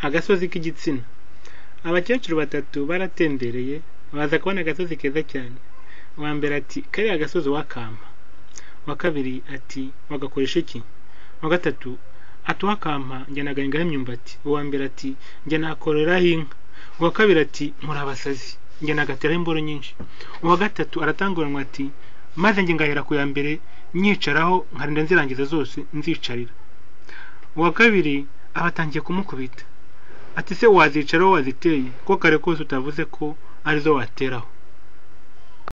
agasozi k'igitsina abakecuru batatu baratembereye baza kubona agasozi keza cyane uwa mbere ati kariya gasozi wakampa uwa kabiri ati wagakoresha iki uwa gatatu ati uwakampa njya nagahingaho imyumbati uwa mbere ati njya nakoreraho inka uwa kabiri ati murabasazi njya nagateraho imboro nyinshi uwa gatatu aratanguranwa ati maze njye ngahera ku ya mbere nyicaraho nkarinda nzirangiza zose nzicarira uwa kabiri aba atangiye kumukubita ati se wazicaraho waziteye ko kare kose utavuze ko arizo wateraho